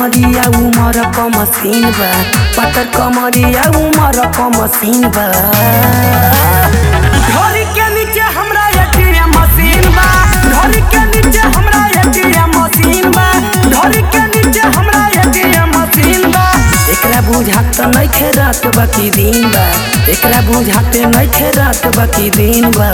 कमरिया उमर क मशीन बा पतर कमरिया उमर क मशीन बा घर के नीचे हमरा एटीएम मशीन बा घर के नीचे हमरा एटीएम मशीन बा घर के नीचे हमरा एटीएम मशीन बा एकरा बुझात नइखे रात बाकी दिन बा एकरा बुझाते नइखे रात बाकी दिन बा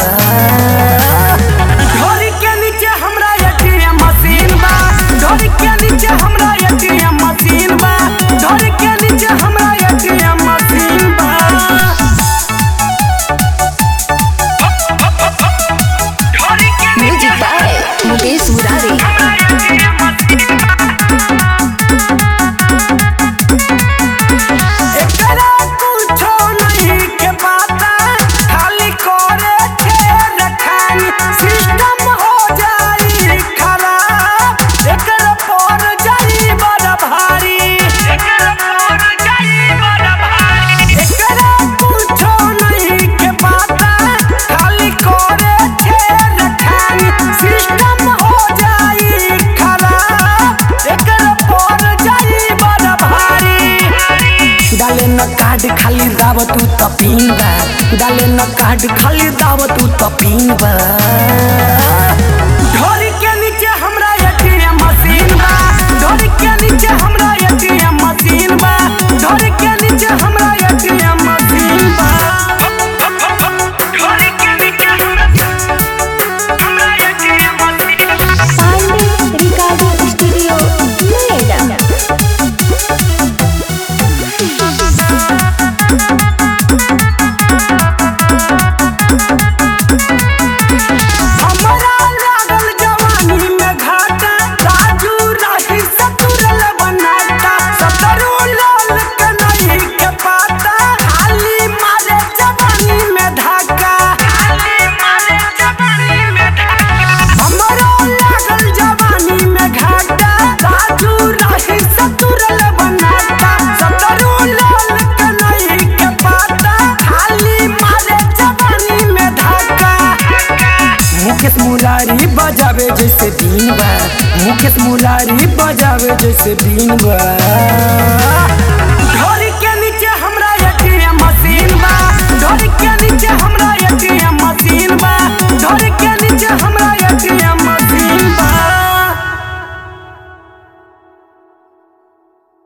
घर के नीचे हमरा एटीएम मशीन बा घर के नीचे हमरा एटीएम मशीन बा घर के नीचे हमरा एटीएम मशीन बा म्यूजिक बाय मुकेश मुरारी एकरा कुछो नहीं के पता खाली करे छे रखानी सिस्टम हो जाई खराब एकरा पर जाई बड़ा भारी एकरा पर जाई बड़ा भारी एकरा कुछो नहीं के पता खाली करे छे रखानी सिस्टम हो जाई खराब एकरा पर जाई बड़ा भारी डाले न कार्ड खाली दाव तू त पिन बा डाले न कार्ड खाली दाव तू त पिन बा घर के नीचे हमरा एटीएम मशीन बा घर के नीचे हमरा एटीएम मशीन बा घर के नीचे हमरा एटीएम मशीन बा घर के नीचे हमरा एटीएम मशीन बा पांडे रिकॉर्डिंग स्टूडियो नोएडा हमरा लागल जवानी में घाटा राजू राही सतुरल बनाता सतरू लाल के नहीं के पाता खाली मारे जवानी में धाका खाली मारे जवानी में धाका हमरा लागल जवानी में घाटा राजू राही सतुरल बनाता सतरू लाल के नहीं के पाता खाली मारे जवानी में धाका मुकेश मुरारी बजावे जैसे बीन बा मुकेश मुरारी बजावे जैसे बीन बा घर के नीचे हमरा एटीएम मशीन बा घर के नीचे हमरा एटीएम मशीन बा